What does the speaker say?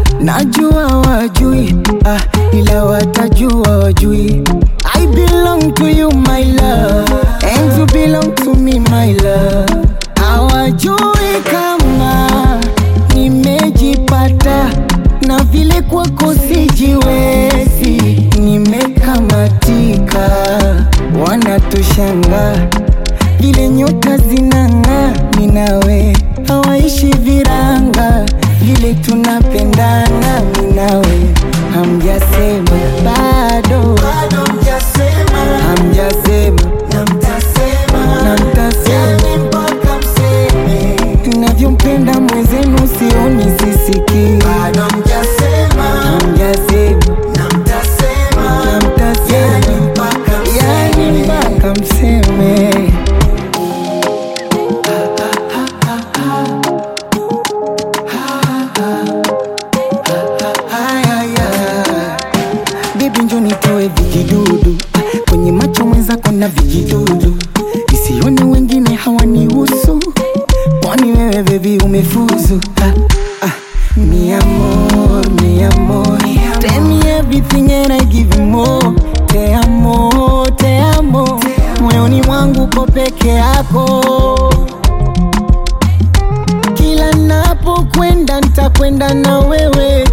najua wajui ah, ila watajua wajui I belong to you my love and you belong to me my love hawajui kama nimejipata na vile kwako sijiwezi nimekamatika wanatushanga vile nyota zinang'aa minawe hawaishi viranga vile tunapendana minawe hamjasema bado hamjasema na mtasema navyompenda mwenzenu sioni sisikii hamjasema na mtasema yani mpaka mseme Haya, Baby njo nitoe vijidudu kwenye macho mwenzako na vijidudu isione wengine hawanihusu kwani wewe bebi umefuzu ah, ah. Mi amor, mi amor Tell me everything and I give you more Te amo, te amo Moyoni mwangu ko peke yako Kila napokwenda nitakwenda na wewe